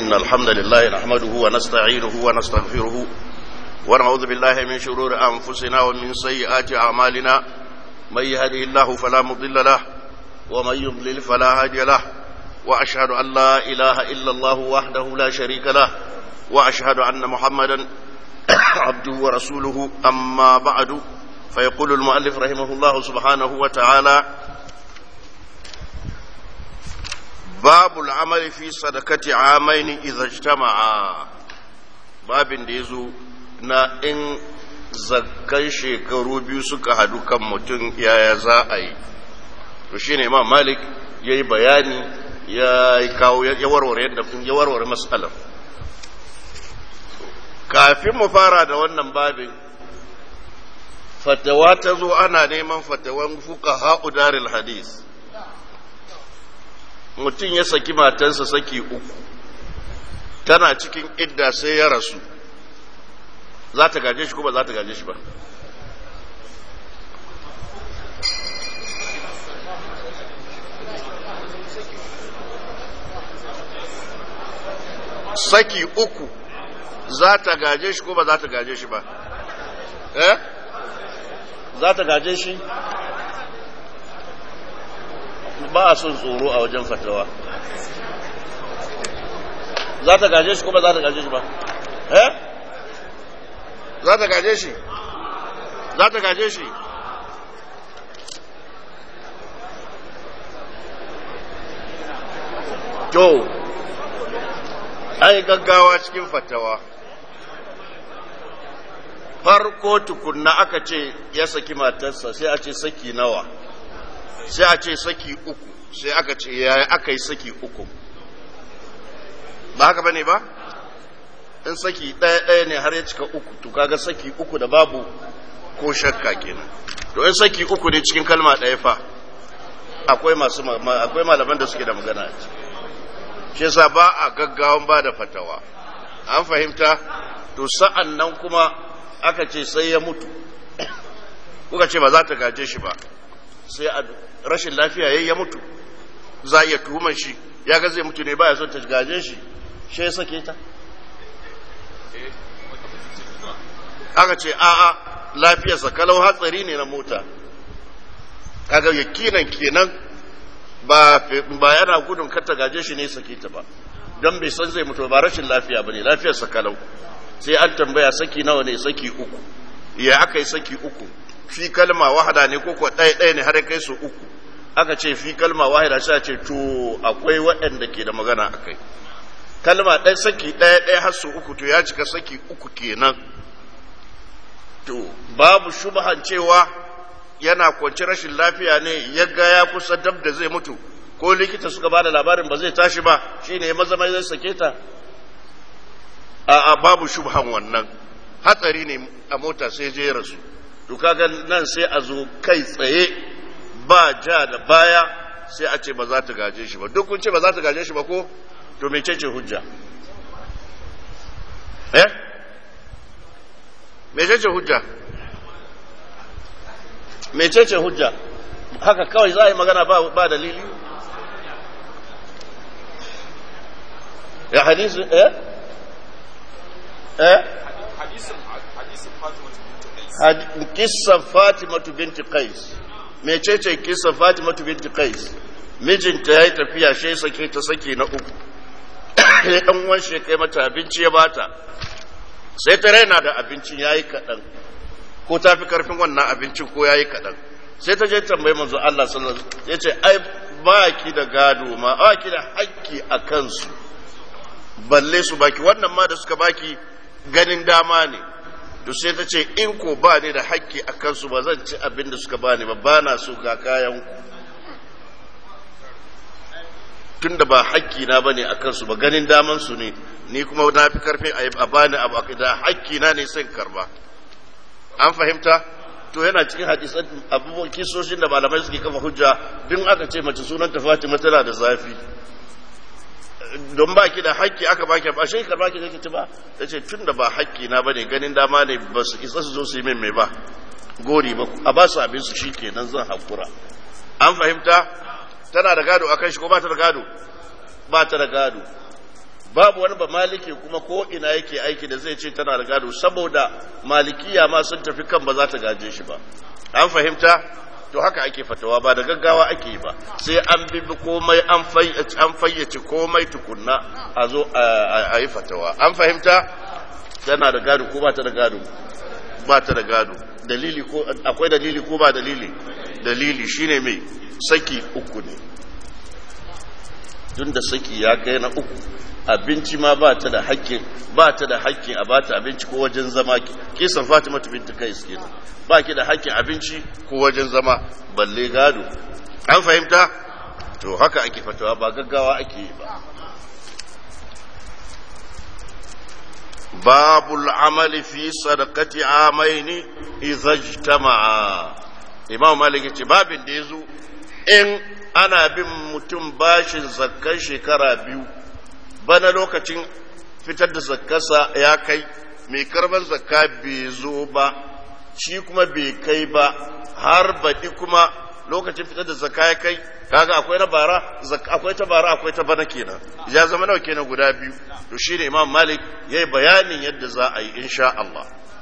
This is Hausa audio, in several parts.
إن الحمد لله نحمده ونستعينه ونستغفره ونعوذ بالله من شرور أنفسنا ومن سيئات أعمالنا من يهده الله فلا مضل له ومن يضلل فلا هادي له وأشهد أن لا إله إلا الله وحده لا شريك له وأشهد أن محمدا عبده ورسوله أما بعد فيقول المؤلف رحمه الله سبحانه وتعالى باب العمل في صدقة عامين إذا اجتمعا باب ديزو na in zakkan shekaru biyu suka hadu kan mutum yaya za a yi to shine imam malik ya yi bayani ya kawo ya warware yadda ya warware matsalar kafin mu fara da wannan babin fatawa ta zo ana neman fatawan fuka ha'u daril hadis mutum ya saki matansa saki uku tana cikin idda sai ya rasu za ta gaje shi ko ba za ta gaje shi ba saki uku za ta gaje shi ko ba za ta gaje shi ba eh za ta gaje shi ba a son tsoro a wajen fatawa za ta gaje shi ko ba za ta gaje shi ba eh za ta gaje shi za ta gaje shi to ai gaggawa cikin fatawa farko tukunna aka ce ya saki matarsa sai a ce saki nawa sai a ce saki uku sai aka ce yaya aka yi saki uku ba haka bane ba in saki ɗaya ɗaya ne har ya cika uku to kaga saki uku da babu ko shakka kenan to in saki uku ne cikin kalma ɗaya fa akwai masu akwai malaman da suke da magana a ciki shi yasa ba a gaggawan ba da fatawa an fahimta to sa'an nan kuma aka ce sai ya mutu kuka ce ba za ta gaje shi ba sai a rashin lafiya yayi ya mutu za iya tuhumar shi ya ga zai mutu ne baya so ta gaje shi shi ya sake ta aka ce a'a lafiyarsa kalau hatsari ne na mota kaga yakinan kenan ba ba yana gudun kar ta gaje shi ne sake ta ba don bai san zai mutu ba rashin lafiya bane lafiyarsa kalau sai an tambaya saki nawa ne saki uku ya aka yi saki uku fi kalma wahada ne ko kuwa ɗaya ɗaya ne har kai su uku aka ce fi kalma wahida sai ce to akwai waɗanda ke da magana akai kalma ɗaya saki ɗaya ɗaya har su uku to ya cika saki uku kenan to babu shubhan cewa yana kwanci rashin lafiya ne ya ga ya kusa dab da zai mutu ko likita suka ba da labarin ba zai tashi ba shine ya maza mai zai sake ta a babu shubhan wannan hatsari ne a mota sai je rasu to kaga nan sai a zo kai tsaye ba ja da baya sai a ce ba za ta gaje shi ba duk kun ce ba za ta gaje shi ba ko to mecece hujja eh mecece hujja mecece hujja haka kawai za a yi magana ba, ba dalili ya hadisi eh eh kissan fatimatu binti qais mecece kissan fatimatu binti qais mijinta ya yi tafiya shi sake ta sake na uku ya ɗan uwan shi kai mata abinci ya bata sai ta raina da abincin yayi kaɗan ko ta fi karfin wannan abincin ko yayi kaɗan sai ta je tambayi manzo Allah sallallahu alaihi wasallam yace ai ba ki da gado ma ba ki da haƙƙi a kansu balle su baki wannan ma da suka baki ganin dama ne to sai ta ce in ko ba ni da haƙƙi a kansu ba zan ci abin da suka bani ba ba na so ga kayan ku tun da ba haƙƙi na bane a kansu ba ganin daman su ne ni kuma na fi karfin a bani abu da haƙƙi na ne sai karba an fahimta to yana cikin hadisan abubuwan kisoshin da malamai suke kafa hujja din aka ce mace sunan ta Fatima tana da zafi don ba ki da haƙƙi aka ba ki ba shi karba ki zai ci ba ta ce tun da ba haƙƙi na bane ganin dama ne ba su isa su zo su yi min mai ba gori ba a ba su abin su shikenan zan hakura an fahimta tana da gado akan shi ko ba ta da gado ba ta da gado babu wani ba maliki kuma ko ina yake aiki da zai ce tana da gado saboda malikiya ma sun tafi kan ba za ta gaje shi ba an fahimta to haka ake fatawa ba da gaggawa ake yi ba sai an bibi komai an fayyace komai tukunna a zo a yi fatawa an fahimta tana da gado ko ba ta da gado ba ta da gado dalili ko akwai dalili ko ba dalili dalili shine mai saki uku ne tun da saki ya kai na uku abinci ma ba ta da hakkin ba ta da hakkin a bata abinci ko wajen zama kisan Fatima binti Kais kenan ba ki da hakkin abinci ko wajen zama balle gado an fahimta to haka ake fatawa ba gaggawa ake yi ba babul amali fi sadaqati amaini idza ijtama'a imam malik yace babin da yazo in ana bin mutum bashin zakkan shekara biyu bana lokacin fitar da zakkarsa ya kai mai karban zakka bai zo ba shi kuma bai kai ba har baɗi kuma lokacin fitar da zakka ya kai kaga akwai na bara akwai ta bara akwai ta bana kenan ya zama nawa kenan guda biyu to shine imam malik yayi bayanin yadda za a yi insha Allah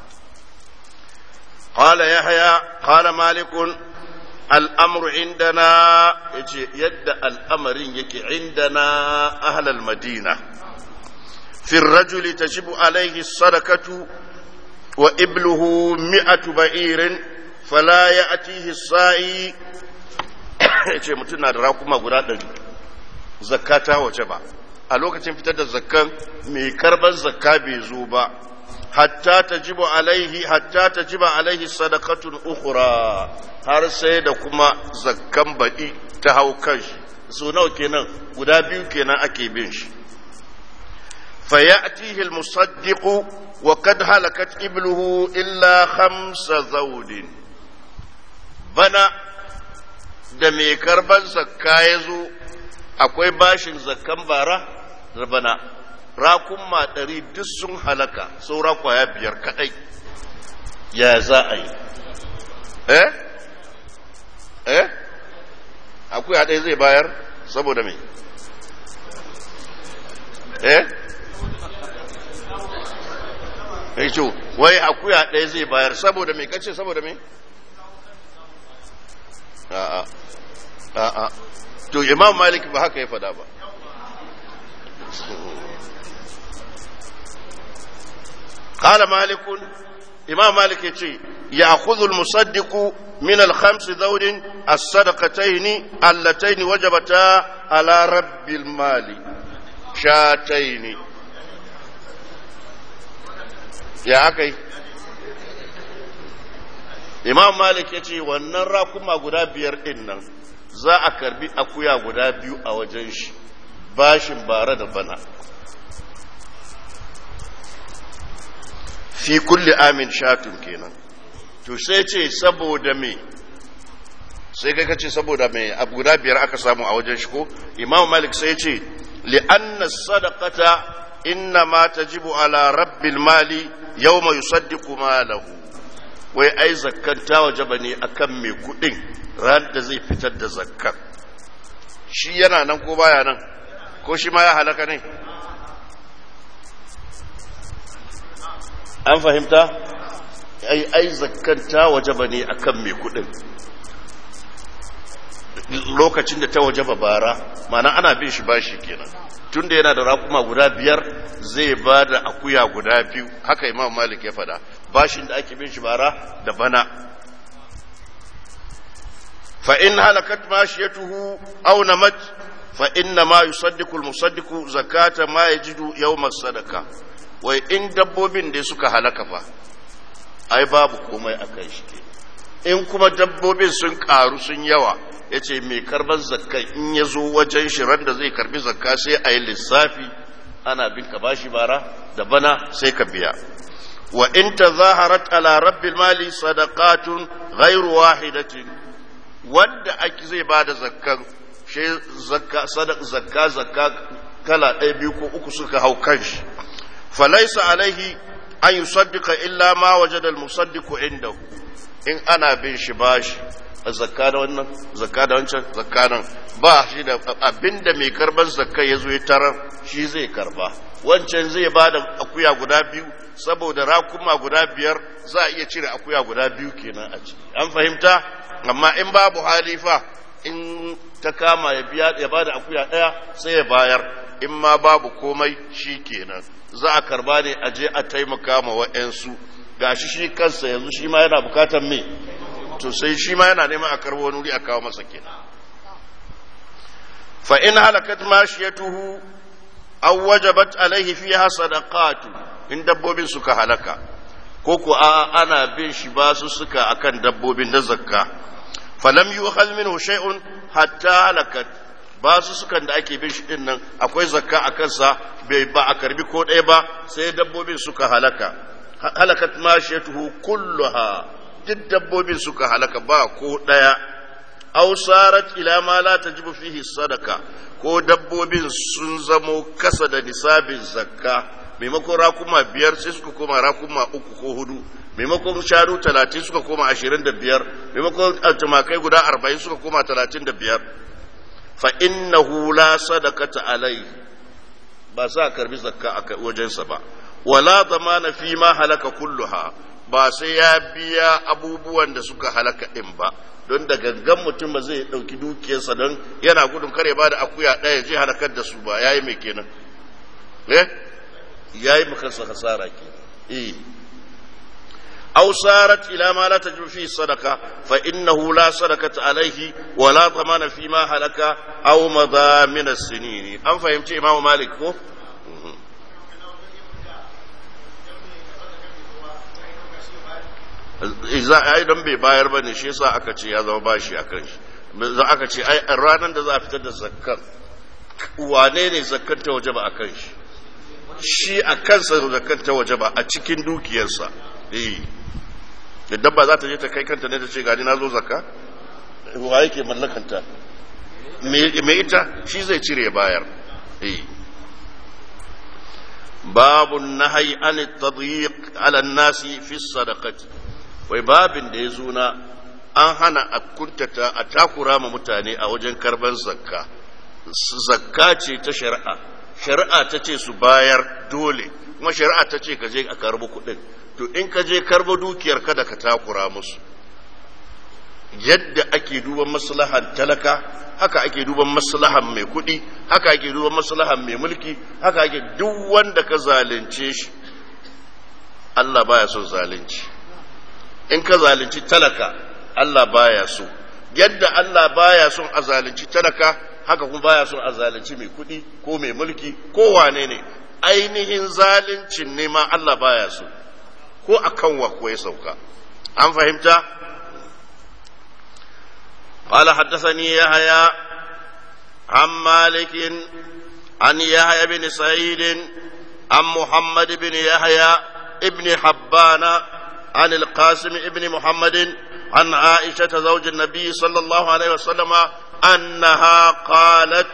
قال يحيى قال مالك الأمر عندنا يد الأمر يكي عندنا أهل المدينة في الرجل تجب عليه الصدقة وإبله مئة بعير فلا يأتيه السائي yace mutum na da rakuma guda ɗari zakata wace ba a lokacin fitar da zakkan mai karban zakka bai zo ba hatta tajibu alaihi hatta tajiba alaihi sadaqatun ukhra har sai da kuma zakkan baɗi ta hau kan shi so nawa kenan guda biyu kenan ake bin shi fa ya'tihi al-musaddiqu wa qad halakat ibluhu illa khamsa zawdin bana da mai karban zakka ya zo akwai bashin zakkan bara da bana rakunma ɗari duk sun halaka saura kwaya biyar kaɗai ya za a yi eh eh akwai haɗai zai bayar saboda mai eh eh ce wai akuya ɗaya zai bayar saboda mai kace saboda mai a'a a'a to imam malik ba haka ya fada ba قال مالك إمام مالك يتي يأخذ المصدق من الخمس ذود الصدقتين اللتين وجبتا على رب المال شاتين يا أكي Imam Malik ya ce wannan rakuma guda biyar ɗin nan za a karbi akuya guda biyu a wajen shi bashin bara da bana. fi kulli amin shatun kenan to sai ce saboda me sai kai kace saboda me abu guda biyar aka samu a wajen shi ko imam malik sai ce li'anna sadaqata inna ma tajibu ala rabbil mali yawma yusaddiqu malahu wai ai zakkan ta wajaba ne akan mai kudin ran da zai fitar da zakkan shi yana nan ko baya nan ko shi ma ya halaka ne an fahimta ai ai zakkanta wajaba ne akan mai kudin lokacin da ta wajaba bara mana ana bin shi bashi kenan tunda yana da rakuma guda biyar zai ba da akuya guda biyu haka imam malik ya fada bashin da ake bin shi bara da bana fa in halakat mashiyatuhu aw namat fa inna ma yusaddiqu al-musaddiqu zakata ma yajidu yawm as-sadaqa wai in dabbobin da suka halaka fa ai babu komai a kai shi ke in kuma dabbobin sun karu sun yawa ya ce mai karban zakka in ya zo wajen shirar da zai karbi zakka sai a yi lissafi ana bin ka bashi bara da bana sai ka biya wa in ta zaharat ala rabbil mali sadaqatun ghairu wahidatin wanda ake zai ba da zakkan shi zakka zakka zakka kala ɗaya biyu ko uku suka hau kan shi فليس عليه أن يصدق إلا ما وجد المصدق عنده إن أنا بن شباش zakka da wannan zakka da wancan zakka nan ba shi da abinda mai karban zakka ya zo ya tarar shi zai karba wancan zai ba da akuya guda biyu saboda rakuma guda biyar za a iya cire akuya guda biyu kenan a ciki an fahimta amma in babu halifa in ta kama ya biya ya bada akuya ɗaya sai ya bayar in ma babu komai shi kenan za a karba ne a je a taimaka ma wa'yansu gashi shi kansa yanzu shi ma yana bukatar me to sai shi ma yana neman a karbo wani wuri a kawo masa kenan fa in halakat mashiyatuhu aw wajabat alaihi fiha sadaqatu in dabbobin suka halaka ko ko a ana bin shi ba su suka akan dabbobin da zakka falam yu'khal minhu shay'un hatta halakat ba su sukan da ake bin shi din nan akwai zakka a kansa bai ba a karbi ko ɗaya ba sai dabbobin suka halaka halakat mashiyatuhu kulluha duk dabbobin suka halaka ba ko ɗaya aw sarat ila ma la tajibu fihi sadaka ko dabbobin sun zamo kasa da nisabin zakka maimakon rakuma biyar sai suka koma rakuma uku ko hudu maimakon shanu talatin suka koma ashirin da biyar maimakon tumakai guda arba'in suka koma talatin da biyar fa innahu la sadaqata alai ba sa karbi zakka a wajensa ba wala zamana fi ma halaka kulluha ba sai ya biya abubuwan da suka halaka din ba don da gangan mutum ba zai dauki dukiyarsa don yana gudun kare ba da akuya ɗaya je halakar da su ba yayi mai kenan eh yayi makansa hasara kenan eh أو صارت إلى ما لا تجب فيه الصدقة فإنه لا صدقة عليه ولا ضمان فيما هلك أو مضى من السنين أم فهمت إمام مالك هو؟ za a yi don bai bayar ba ne shi sa aka ce ya zama bashi a kan shi za aka ce ai ranar da za a fitar da zakkar wane ne zakkar ta waje ba a kan shi shi a kansa zakkar ta waje ba a cikin dukiyarsa eh da dabba za ta je ta kai kanta ne ta ce gani na zo zakka wa yake mallakanta me ita shi zai cire bayar babu nahyi an tadyiq ala nasi fi sadaqati wai babin da ya zo na an hana a kuntata a takura ma mutane a wajen karban zakka zakka ce ta shari'a shari'a ta ce su bayar dole kuma shari'a ta ce ka je a karbi kuɗin to in ka je karba dukiyar kada ka takura musu yadda ake duban maslahan talaka haka ake duban maslahan mai kuɗi haka ake duban maslahan mai mulki haka ake duk wanda ka zalunce shi Allah baya son zalunci in ka zalunci talaka Allah baya so yadda Allah baya son a zalunci talaka haka kuma baya son a zalunci mai kuɗi ko mai mulki ko wane ne ainihin zaluncin ne ma Allah baya so ko a kan wa ko ya sauka an fahimta قال حدثني يحيى عن مالك عن يحيى بن سعيد عن محمد بن يحيى ابن حبان عن القاسم ابن محمد عن عائشة زوج النبي صلى الله عليه وسلم أنها قالت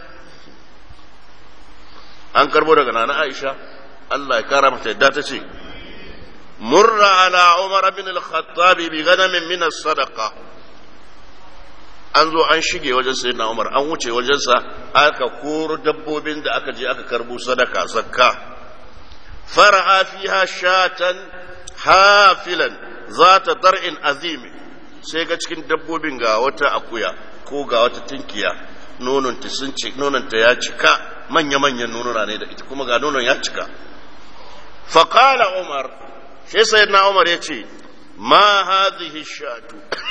an karbo daga nana Aisha Allah ya kara mata yadda ta ce murra ala Umar bin al-Khattab bi ganamin min as-sadaqa an zo an shige wajen sayyidina Umar an wuce wajen sa aka koro dabbobin da aka je aka karbo sadaka zakka fara'a fiha shatan hafilan zata dar'in azimi sai ga cikin dabbobin ga wata akuya ko ga wata tinkiya nononta sun ce nononta ya cika manya-manyan nonona ne da ita kuma ga nonon ya cika faƙala umar shi sai na umar ya ce ma hadhihi shatu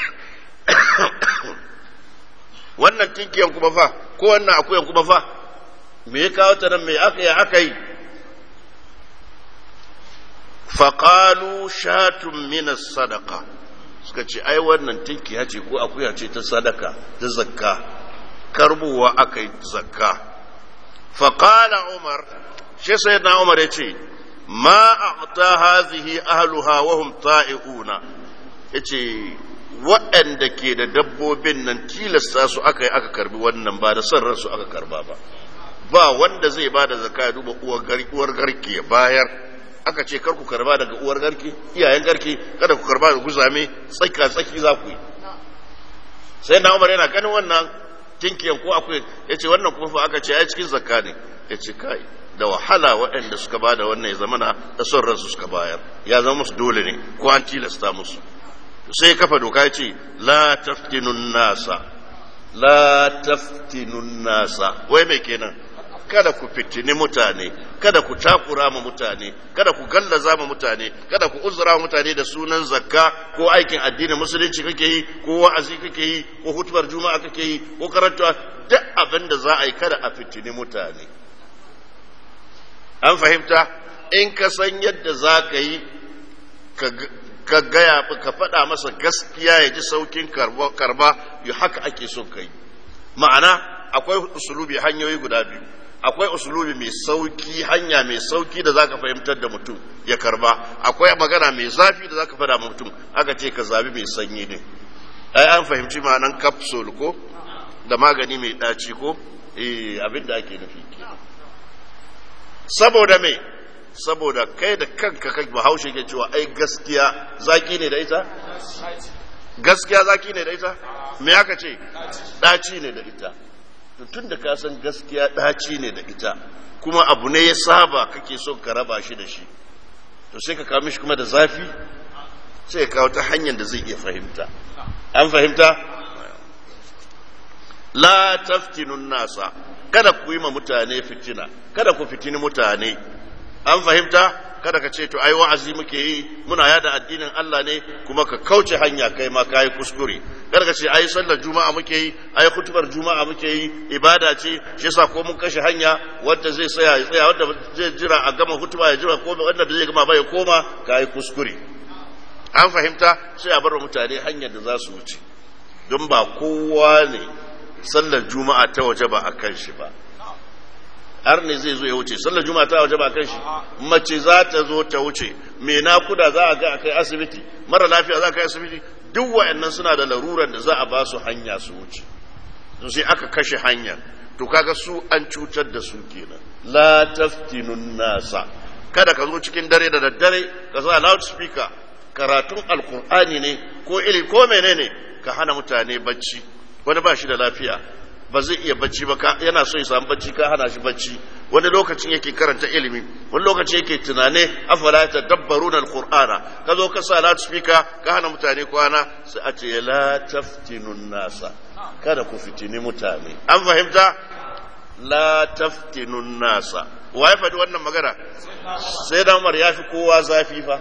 wannan tinkiyan kuma fa ko wannan akuyan kuma fa me ya kawo ta nan me aka yi aka yi faƙalu shatun minas sadaka suka ce ai wannan tinkiya ce ko akuya ce ta sadaka ta zakka karbowa aka yi zakka faƙala umar shi sai na umar ya ce ma a ta hazihi ahluha wahum ta'i'una ya ce waɗanda ke da dabbobin nan tilasta su aka yi aka karbi wannan ba da son ransu aka karba ba ba wanda zai ba da zakka ya duba uwar garke ya bayar aka ce kar ku karba daga uwar garke iyayen garke kada ku karba da guzame tsaka tsaki za ku yi sai na umar yana ganin wannan tinkiyan ko akwai ya ce wannan kuma fa aka ce ai cikin zakka ne ya ce kai da wahala waɗanda suka ba da wannan ya zama na da son ransu suka bayar ya zama musu dole ne ko an tilasta musu sai kafa doka ya ce la taftinun nasa la taftinun nasa wai mai kenan kada ku fitini mutane kada ku takura ma mutane kada ku gallaza ma mutane kada ku uzura mutane da sunan zakka ko aikin addinin musulunci kake yi ko wa'azi kake yi ko hutubar juma'a kake yi ko karanta duk abin da za a yi kada a fitini mutane an fahimta in ka san yadda za ka yi ka gaya ka faɗa masa gaskiya ya ji saukin karba yi haka ake son ka yi ma'ana akwai usulubi hanyoyi guda biyu akwai usulubi mai sauki hanya mai sauki da zaka fahimtar da mutum ya karba akwai magana mai zafi da zaka faɗa mutum aka ce ka zabi mai sanyi ne ai an fahimci ma'anan capsule ko da magani mai ɗaci ko eh abin da ake nufi saboda me saboda kai da kanka kai bahaushe ke cewa ai gaskiya zaki ne da ita gaskiya zaki ne da ita me aka ce ɗaci ne da ita tun da ka san gaskiya ɗaci ne da ita kuma abu ne ya saba kake son ka raba shi da shi to sai ka kawo mishi kuma da zafi sai ka kawo ta hanyar da zai iya fahimta an fahimta la taftinun nasa kada ku yi ma mutane fitina kada ku fitini mutane an fahimta kada ka ce to ai wa'azi muke yi muna yada addinin Allah ne kuma ka kauce hanya kai ma kai kuskure kada ka ce ai sallar juma'a muke yi ai khutbar juma'a muke yi ibada ce shi yasa ko mun kashe hanya wanda zai tsaya ya tsaya wanda zai jira a gama hutuba ya jira ko wanda zai gama ba ya koma kai kuskure an fahimta sai a bar mutane hanyar da za su wuce don ba kowa ne sallar juma'a ta waje ba a kan shi ba har ne zai zo ya wuce sallar juma'a ta waje ba kan shi mace za ta zo ta wuce me nakuda za a ga a kai asibiti mara lafiya za a kai asibiti duk wa'annan suna da laruran da za a ba su hanya su wuce to sai aka kashe hanya to kaga su an cutar da su kenan la taftinun nasa kada ka zo cikin dare da daddare ka sa loudspeaker karatun alkur'ani ne ko ili ko menene ka hana mutane bacci wani ba shi da lafiya ba zai iya bacci ba yana so ya samu bacci ka hana shi bacci wani lokacin yake karanta ilimi wani lokacin yake tunane afala ta dabbaru na alkur'ana ka zo ka sa loudspeaker ka hana mutane kwana sai a ce la taftinun nasa kada ku fitini mutane an fahimta la taftinun nasa wa ya faɗi wannan magana sai da umar ya fi kowa zafi fa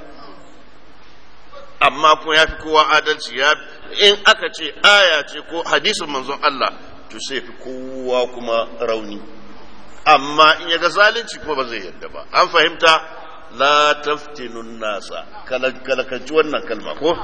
amma kuma ya fi kowa adalci ya in aka ce aya ce ko hadisin manzon Allah to sai fi kowa kuma rauni amma in ya ga zalunci kuma ba zai yadda ba an fahimta la taftinun nasa kalakanci wannan kalma ko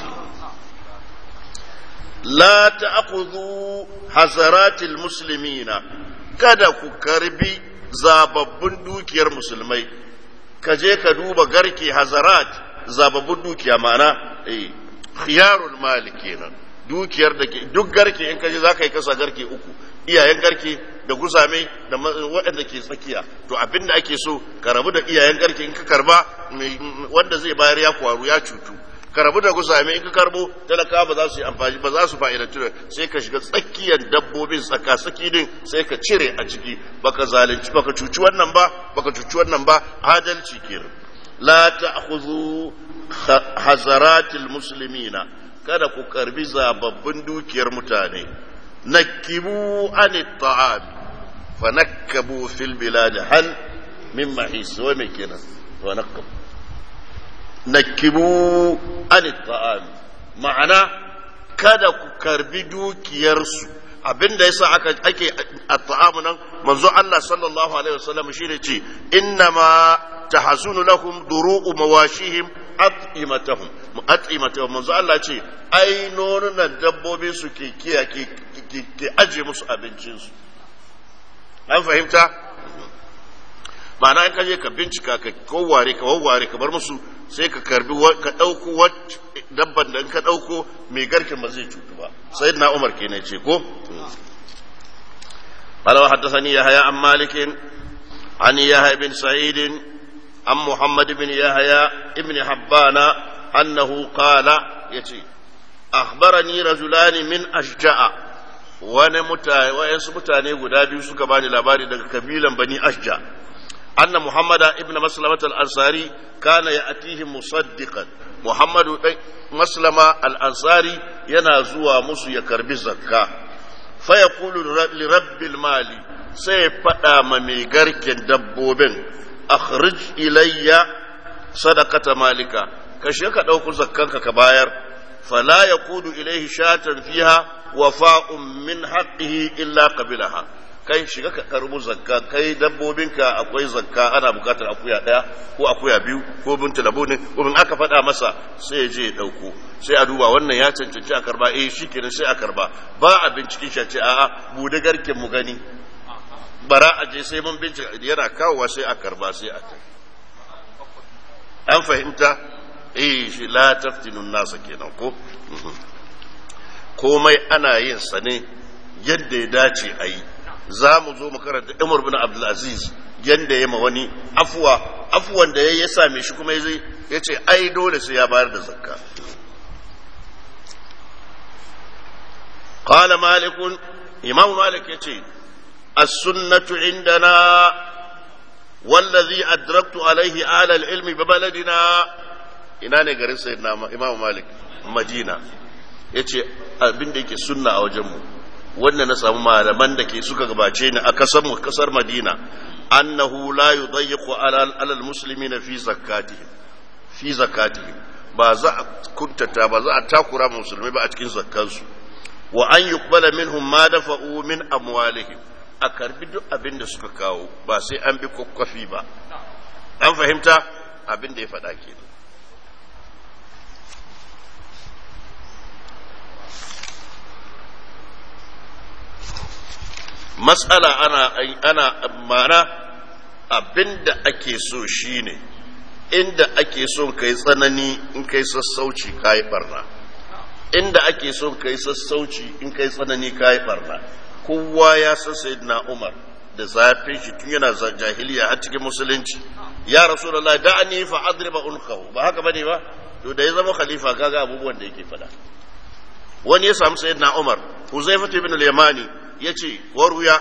la ta'khudhu hasaratil muslimina kada ku karbi zababbun dukiyar musulmai ka je ka duba garke hazarat zababbun dukiya ma'ana eh khiyarul mali kenan dukiyar da ke duk garke in kaje zaka yi kasa garke uku iyayen garke da guzame da waɗanda ke tsakiya to abinda ake so ka rabu da iyayen garke in ka karba wanda zai bayar ya kwaru ya cutu ka rabu da guzame in ka karbo talaka ba za su yi amfani ba za su fa'idantu da sai ka shiga tsakiyar dabbobin tsaka tsaki din sai ka cire a ciki baka zalunci baka cuci wannan ba baka cuci wannan ba adalci kenan la ta'khudhu hazaratil muslimina kada ku karbi zababbin dukiyar mutane nakibu an ta'am fa nakabu fil bilad hal min mahis wa me kenan wa nakabu nakibu an ta'am ma'ana kada ku karbi dukiyarsu abinda yasa aka ake at-ta'am nan manzo Allah sallallahu alaihi wasallam shine ce innama tahasunu lahum duru'u mawashihim at'imatahum at'imatahum manzo Allah ce ai nonunan dabbobi su ke kiya ke ke aje musu abincin su an fahimta ma'ana in ka je ka bincika ka koware ka wawware ka bar musu sai ka karbi ka dauko dabban da in ka dauko mai garkin ba zai cutu ba sayyidina Umar kenan ce ko قال وحدثني يحيى عن مالك عن يحيى بن سعيد عن محمد بن يحيى ابن حبان أنه قال يتي akhbarani rajulani min ashja'a wani mutane wayansu mutane guda biyu suka bani labari daga kabilan bani ashja anna muhammada ibn maslamat al-ansari kana ya'tihim musaddiqan muhammadu dai maslama al-ansari yana zuwa musu ya karbi zakka fa yaqulu li rabbil mali sai faɗa ma mai garken dabbobin akhrij ilayya sadaqata malika kashe ka ɗauku zakkanka ka bayar fala yaqudu ilayhi shatan fiha wafa'un min haqqihi illa qabilaha kai shiga ka karbu zakka kai dabbobinka akwai zakka ana bukatar akuya daya ko akuya biyu ko bin talabonin ko bin aka faɗa masa sai ya je ya dauko sai a duba wannan ya cancanci a karba eh shikenan sai a karba ba a binciken shi ce a'a bude garken mu gani bara a je sai mun bincika yana kawowa sai a karba sai a ta an fahimta eh shi la taftinun nasa kenan ko komai ana yin sa ne yadda ya dace a yi za mu zo mu karanta Umar bin Abdulaziz yadda ya ma wani afuwa afuwan da ya same shi kuma ya ce ai dole sai ya bayar da zakka قال مالك إمام مالك يتي السنة عندنا والذي أدركت عليه آل العلم ببلدنا ina ne garin sayyidina imam malik madina ya ce abin da yake sunna a wajenmu wanda na samu malaman da ke suka gabace ni a kasar mu kasar madina annahu la yudayyiqu ala alal muslimina fi zakatihim fi zakatihim ba za a kuntata ba za a takura musulmai ba a cikin zakkansu wa an yuqbala minhum ma dafa'u min amwalihim a karbi duk abin da suka kawo ba sai an bi kwakwafi ba an fahimta abin da ya faɗa kenan matsala ana ana mana abinda ake so shine inda ake son kai tsanani in kai sassauci kai barna inda ake son kai sassauci in kai tsanani kai barna kowa ya san sayyidina Umar da zafin shi tun yana jahiliya har cikin musulunci ya rasulullahi da'ani fa adriba unqahu ba haka bane ba to da ya zama khalifa kaga abubuwan da yake fada wani ya samu sayyidina Umar Huzaifa ibn al-Yamani yace wa ruya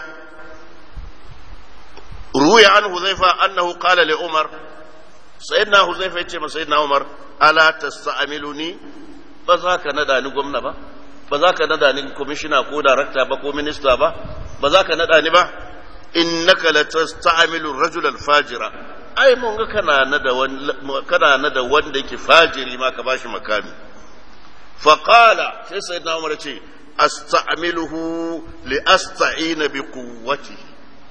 ruya an huzaifa annahu qala li umar sayyidina huzaifa yace ma sayyidina umar ala tasta'miluni ba za ka nada ni gwamna ba ba za ka nada ni commissioner ko director ba ko minister ba ba za ka nada ni ba innaka la tasta'milu ar-rajula al-fajira ai mun ga kana nada kana nada wanda yake fajiri ma ka bashi makami fa qala sai sayyidina umar yace asta'miluhu li asta'ina bi quwwatihi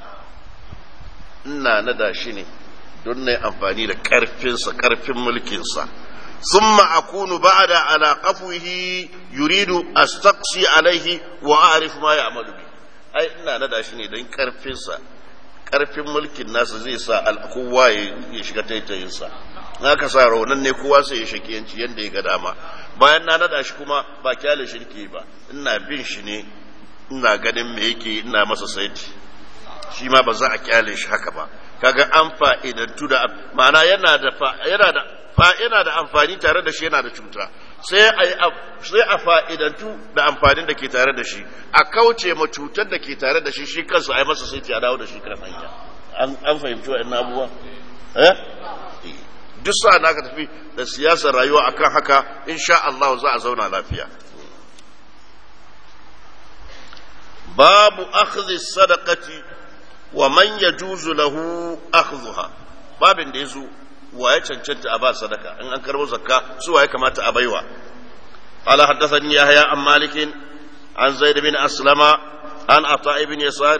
ina nada shi ne don na amfani da karfinsa karfin mulkinsa thumma akunu ba'da ala qafwihi yuridu astaqsi alaihi wa a'rif ma ya'malu bi ai ina nada shi ne don karfinsa karfin mulkin nasa zai sa kowa ya shiga taitayinsa haka sa raunan ne kowa sai ya shakiyanci yadda ya ga dama bayan na nada shi kuma ba kyale shirki ba ina bin shi ne ina ganin me yake ina masa saiti shi ma ba za a kyale shi haka ba kaga an fa'idantu da ma'ana yana da yana da yana da amfani tare da shi yana da cuta sai a sai a fa'idantu da amfanin da ke tare da shi a kauce ma cutar da ke tare da shi shi kansa ai masa saiti a dawo da shi kan hanya an fahimci wa'annan abubuwa eh duk sa na ka tafi da siyasar rayuwa akan haka insha Allah za a zauna lafiya babu akhdhi sadaqati wa man yajuzu lahu akhdhuha babin da yazo wa ya cancanta a ba sadaka in an karbo zakka su wa ya kamata a baiwa qala haddathani yahya an malik an zaid bin aslama an ata ibn yasar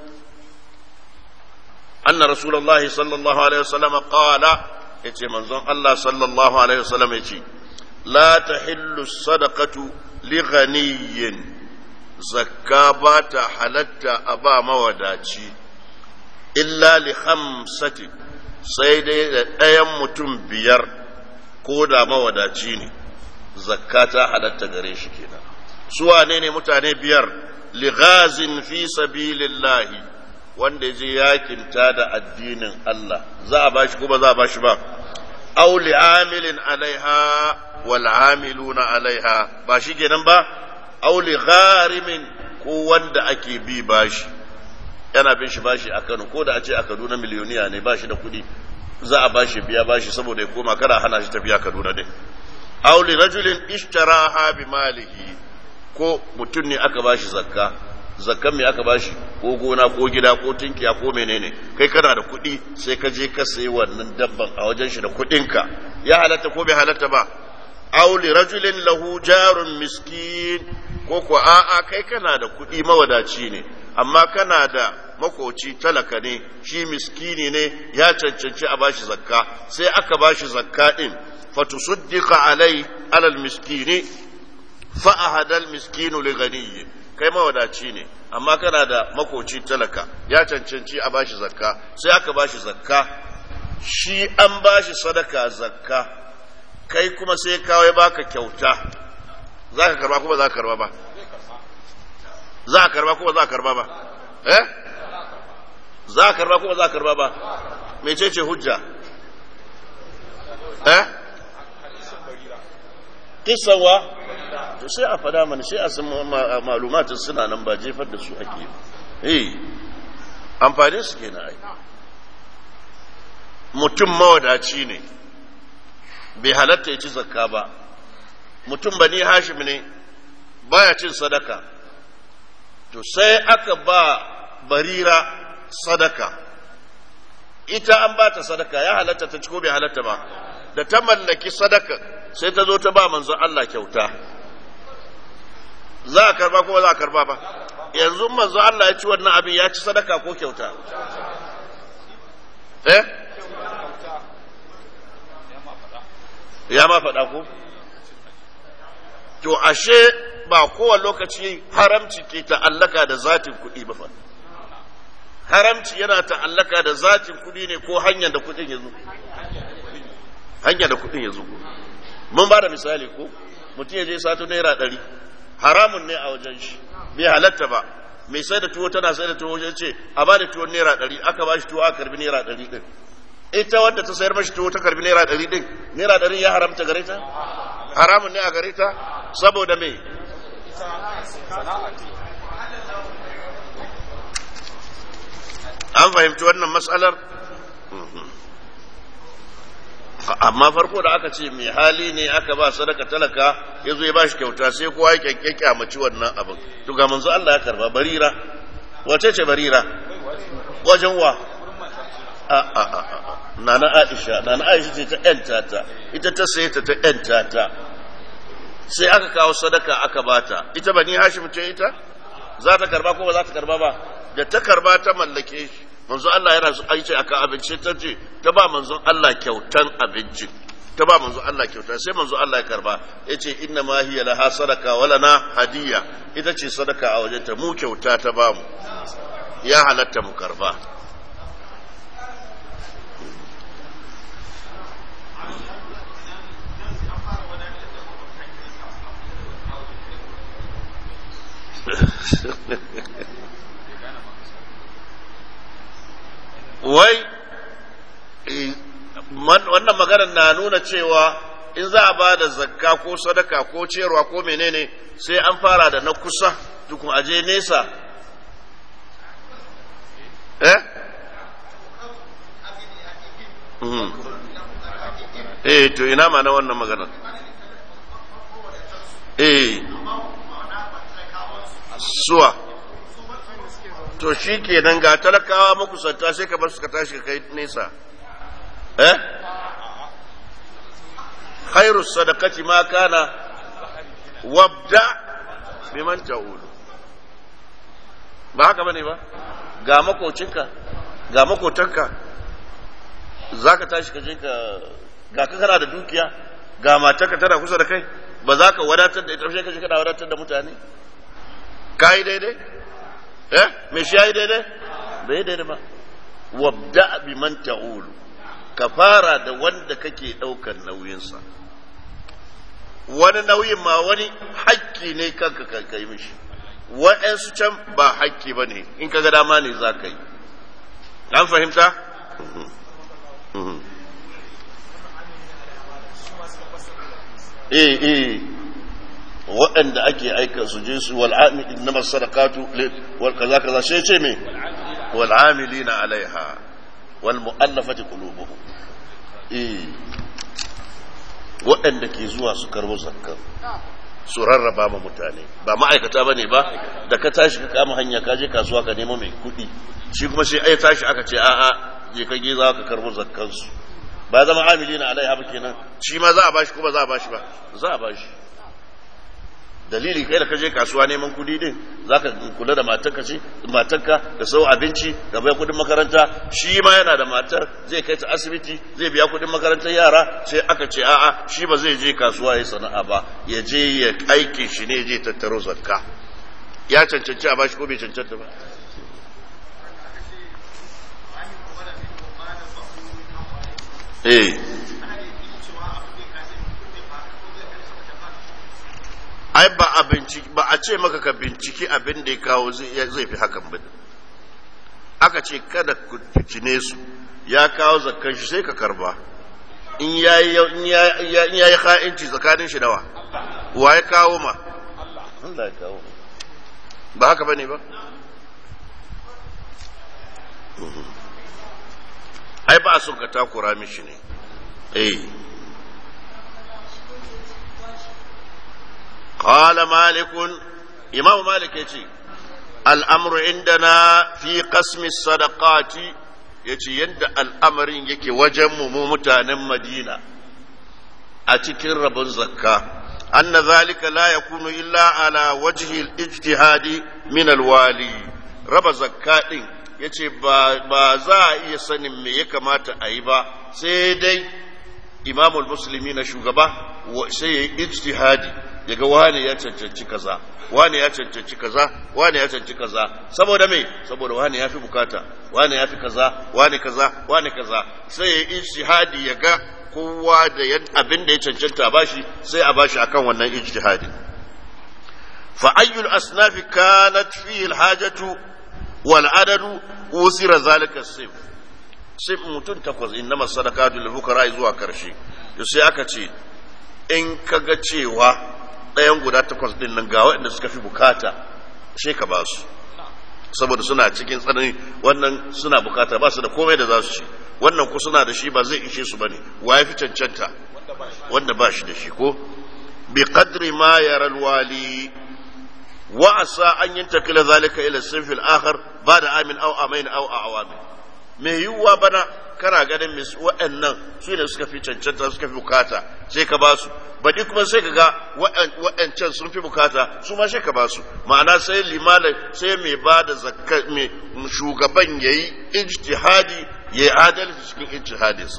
anna rasulullah sallallahu alaihi wasallam qala yace manzon Allah sallallahu alaihi wasallam yace la tahillu sadaqatu li ghaniyyin zakka ba ta halatta a ba mawadaci illa li khamsati sai dai da ɗayan mutum biyar ko da mawadaci ne zakka ta halatta gare shi kenan su wane ne mutane biyar li ghazin fi sabilillahi wanda je yakin ta da addinin Allah za a bashi ko ba za a bashi ba aw li amilin alaiha wal amiluna alaiha ba shi kenan ba auli gharimin ko wanda ake bi bashi yana bin shi bashi a Kano ko da a ce a Kaduna miliyoniya ne bashi da kuɗi za a bashi biya bashi saboda ya koma kada hana shi tafiya Kaduna din auli rajulin ishtaraha bi malihi ko mutum ne aka bashi zakka zakkan me aka bashi ko gona ko gida ko tinkiya ko menene kai kana da kuɗi sai ka je ka sayi wannan dabban a wajen shi da kuɗinka ya halatta ko bai halatta ba aw li rajulin lahu jarun miskin ko ko a'a kai kana da kuɗi mawadaci ne amma kana da makoci talaka ne shi miskini ne ya cancanci a bashi zakka sai aka bashi zakka din fatusuddiqa alai alal miskini fa ahadal miskinu li ghaniyyi kai mawadaci ne amma kana da makoci talaka ya cancanci a bashi zakka sai aka bashi zakka shi an bashi sadaka zakka kai kuma sai kawai baka kyauta za ka karba kuma za ka karba ba za ka karba kuma za ka karba ba eh za ka karba kuma za ka karba ba mecece hujja eh kisawa to sai a fada mana sai a san malumatin suna nan ba jefar da su ake eh amfani su kenan ai mutum mawadaci ne bai halatta ya ci zakka ba mutum bani hashim ne baya cin sadaka to sai aka ba barira sadaka ita an ba ta sadaka ya halatta ta ci ko bai halatta ba da ta mallaki sadaka sai ta zo ta ba manzon Allah kyauta za a karba ko za a karba ba yanzu manzon Allah ya ci wannan abin ya ci sadaka ko kyauta eh ya ma faɗa ko to ashe ba kowane lokaci haramci ke ta'allaka da zatin kuɗi ba fa haramci yana ta'allaka da zatin kuɗi ne ko hanyar da kuɗin ya zo hanyar da kuɗin ya zo mun ba da misali ko mutum ya je sato naira ɗari haramun ne a wajen shi bai halatta ba mai sai da tuwo tana sai da tuwo wajen ce a ba da tuwon naira ɗari aka ba shi tuwo aka karbi naira ɗari ɗin ita wadda ta sayar mashi tuwo ta karbi naira ɗari ɗin naira ɗari ya haramta gare ta haramun ne a gare ta saboda me an fahimci wannan matsalar amma farko da aka ce mai hali ne aka ba sadaka talaka ya zo ya ba shi kyauta sai kowa ya kyankyake a maci wannan abin to ga manzo Allah ya karba barira wace ce barira wajen wa a a a a nana Aisha nana Aisha ce ta yanta ta ita ta saye ta ta yanta ta sai aka kawo sadaka aka bata ita bani Hashim ce ita za ta karba ko ba za ta karba ba da ta karba ta mallake shi manzo Allah yana so ai ce aka abinci ta ce ta ba manzon Allah kyautan abincin ta ba manzo Allah kyauta sai manzo Allah ya karba yace inna ma hiya laha sadaka wa lana hadiya ita ce sadaka a wajenta mu kyauta ta ba mu ya halatta mu karba wai wannan maganar na nuna cewa in za a ba da zakka ko sadaka ko ciyarwa ko menene sai an fara da na kusa tukun aje nesa eh eh to ina ma na wannan maganar eh suwa to shi kenan ga talakawa makusanta sai ka bar su ka tashi ka kai nesa eh khairu sadaqati ma kana wabda biman ta'ul ba haka bane ba ga makocinka ga makotanka zaka tashi ka je ka ga ka kana da dukiya ga matarka tana kusa da kai ba za ka wadatar da ita sai ka je kana wadatar da mutane kai daidai eh me shi yayi daidai bai daidai ba wabda bi man ta'ulu ka fara da wanda kake daukar nauyinsa wani nauyin ma wani hakki ne kanka ka kai mishi wa'ansu can ba hakki ba ne in ka ga dama ne za ka yi an fahimta eh eh waɗanda ake aika su je su wal amil innama sadaqatu wal kaza kaza sai ce me wal amilina alaiha wal mu'allafati qulubuhum eh waɗanda ke zuwa su karbo zakka su rarraba ma mutane ba ma'aikata ba ne ba da ka tashi ka kama hanya ka je kasuwa ka nemo mai kuɗi shi kuma sai ai tashi aka ce a'a je ka ge za ka karbo zakkansu ba zama amili na alaiha ba kenan shi ma za a bashi kuma za a bashi ba za a bashi dalili kai da ka je kasuwa neman kuɗi din za ka kula da matarka ce matarka da sau abinci da bai kuɗin makaranta shi ma yana da matar zai kai ta asibiti zai biya kuɗin makarantar yara sai aka ce a'a shi ba zai je kasuwa ya sana'a ba ya je ya aiki shi ne je tattaro zakka ya cancanci a bashi ko bai cancanta ba eh ai ba a binciki ba a ce maka ka binciki abin da ya kawo zai fi hakan ba aka ce kada ku fitine su ya kawo zakkan shi sai ka karba in ya yi ha'inci tsakanin shi dawa wa ya kawo ma Allah ya kawo ba haka bane ba ai ba a son ka takura mishi ne eh قال مالك إمام مالك يتي الأمر عندنا في قسم الصدقات يتي يند الأمر يكي وجم ممتانا مدينة أتكر رب الزكاة أن ذلك لا يكون إلا على وجه الاجتهاد من الوالي رب زكاة yace ba za a iya sanin me ya kamata a yi ba sai dai imamul musulmi na shugaba sai ya yi ijtihadi yaga wane ya cancanci kaza wane ya cancanci kaza wane ya cancanci kaza saboda me saboda wane ya fi bukata wane ya fi kaza wane kaza wane kaza sai ya yi ijtihadi ya ga kowa da abin da ya cancanta a bashi sai a bashi akan wannan ijtihadi fa ayyul asnafi kanat fihi alhajatu wal adadu usira zalika sif sai mutum takwas innama sadaqatu lil fuqara zuwa karshe to sai aka ce in kaga cewa ɗayan guda takwas ɗin nan ga waɗanda suka fi bukata sai ka ba su saboda suna cikin tsanani wannan suna bukata ba su da komai da za su ci wannan ku suna da shi ba zai ishe su bane wa ya fi cancanta wanda ba shi da shi ko bi qadri ma yara alwali wa asa an yantakila zalika ila sinfi al-akhar ba'da amin aw amain aw awamin me yiwuwa bana kana ganin mis waɗannan su ne suka fi cancanta suka fi bukata sai ka ba su baɗi kuma sai ka ga waɗancan sun fi bukata su ma sai ka ba su ma'ana sai limana sai mai ba da zakka mai shugaban ya yi ijtihadi ya yi adalci cikin ijtihadinsa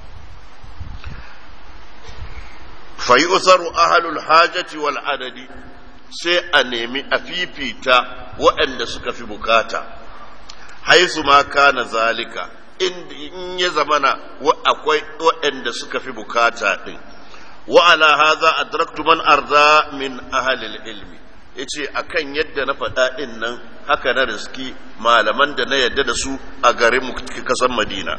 fa yi usaru ahalul hajati wal adadi sai a nemi a fifita waɗanda suka fi bukata haisu ma kana zalika in ya zamana akwai waɗanda suka fi bukata ɗin wa ala haza adraktu man arda min ahalil ilmi yace akan yadda na faɗa ɗin nan haka na riski malaman da na yadda da su a garin mu kasan madina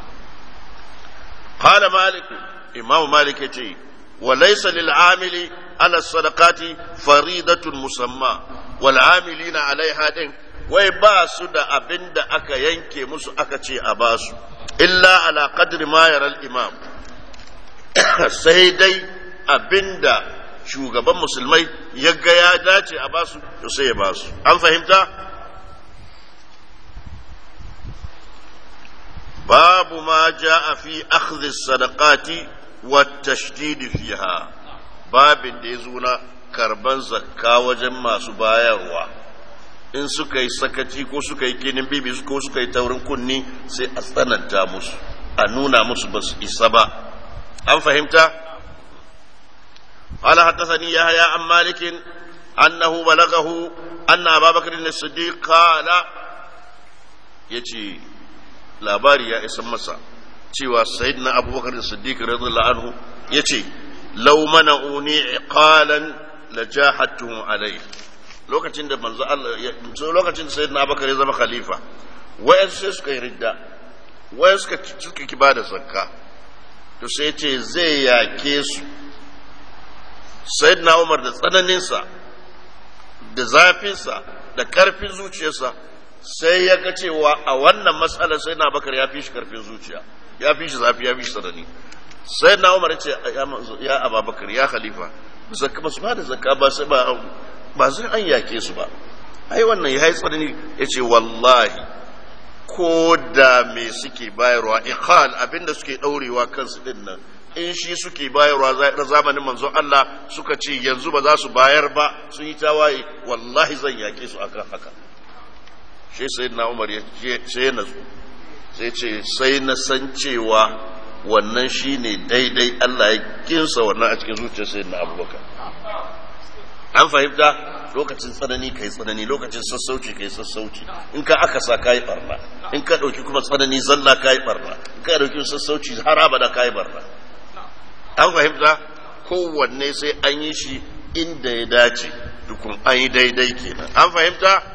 qala malik imam malik yace wa laysa lil amili ala sadaqati faridatun musamma wal amilina alaiha din wai ba su da abin da aka yanke musu aka ce a ba su illa ala qadri ma yaral imam sai dai abin da shugaban musulmai ya ga ya dace a ba su to sai ya ba su an fahimta babu ma ja'a fi akhdhi sadaqati wa tashdid fiha babin da ya zo na karban zakka wajen masu bayarwa in suka yi sakaci ko suka yi kinin bibi ko suka yi taurin kunni sai a tsananta musu a nuna musu ba su isa ba an fahimta قال حدثني يحيى عن مالك أنه بلغه أن أبا بكر الصديق قال يتي labari ya isa masa cewa sayyidina abubakar da siddiq radiyallahu anhu yace law mana'uni iqalan la jahatuhum alayhi lokacin da manzo Allah lokacin da sayyidina abubakar ya zama khalifa wayan sai suka yi ridda wayan suka suka ki bada zakka to sai ce zai yake su sayyidina umar da tsananinsa da zafinsa da karfin zuciyarsa sai ya ga cewa a wannan matsalar sai na bakar ya fi shi karfin zuciya ya fi shi zafi ya fi shi tsanani sai na umar ce ya ababakar ya khalifa zakka ba su ba da zakka ba sai ba ba sai an yake su ba ai wannan ya yi tsanani ya ce wallahi ko da me suke bayarwa iqal abinda suke daurewa kansu din nan in shi suke bayarwa na zamanin manzon Allah suka ce yanzu ba za su bayar ba sun yi tawaye wallahi zan yake su akan haka shi sai na umar ya sai ya nazo sai ce sai na san cewa wannan shine daidai Allah ya kinsa wannan a cikin zuciyar sai na abubakar an fahimta lokacin tsanani kai tsanani lokacin sassauci kai sassauci in ka aka sa kai barna in ka dauki kuma tsanani zalla kai barna in ka dauki sassauci har abada kai barna an fahimta kowanne sai an yi shi inda ya dace dukun an yi daidai kenan an fahimta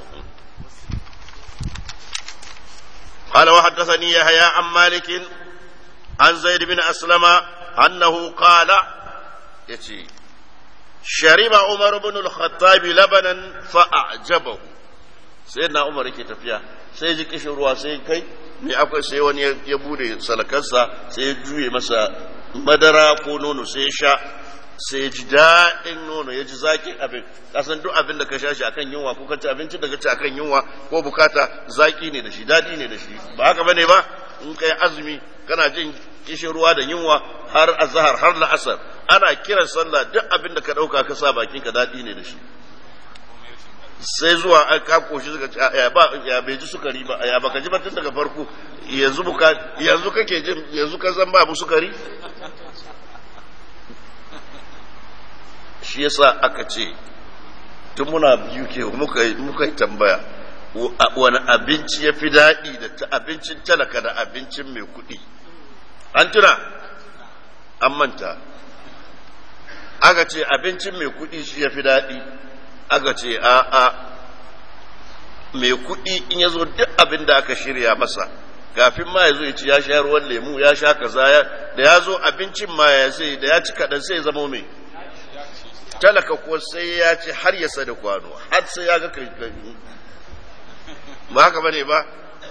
قال وحدثني يحيى عن مالك عن زيد بن أسلم أنه قال يتي شرب عمر بن الخطاب لبنا فأعجبه سيدنا عمر كي تفيا sai ji kishin ruwa sai kai me akwai sai wani ya bude salakarsa sai ya juye masa madara ko nono sai ya sha sai ya ji daɗin nono ya ji zaƙin abin kasan duk abin da ka sha shi akan yunwa ko ka ci abinci da ka ci akan yunwa ko bukata zaƙi ne da shi daɗi ne da shi ba haka bane ba in kai azumi kana jin kishin ruwa da yunwa har azhar har la'asar ana kiran sallah duk abin da ka ɗauka ka sa bakin ka daɗi ne da shi sai zuwa an ka koshi suka ce ya ba ya bai ji sukari ba ya baka ji ba tun daga farko yanzu buka yanzu kake jin yanzu ka san babu sukari shi yasa aka ce tun muna biyu ke muka muka tambaya wani abinci ya fi daɗi da abincin talaka da abincin mai kuɗi an tuna an manta aka ce abincin mai kuɗi shi ya fi daɗi aka ce a a mai kuɗi in ya zo duk abin da aka shirya masa kafin ma ya zo ya ci ya sha ruwan lemu ya sha kaza da ya zo abincin ma ya sai da ya ci kaɗan sai ya zama mai talaka ko sai ya ci har ya sada kwano har sai ya ga kai ba haka bane ba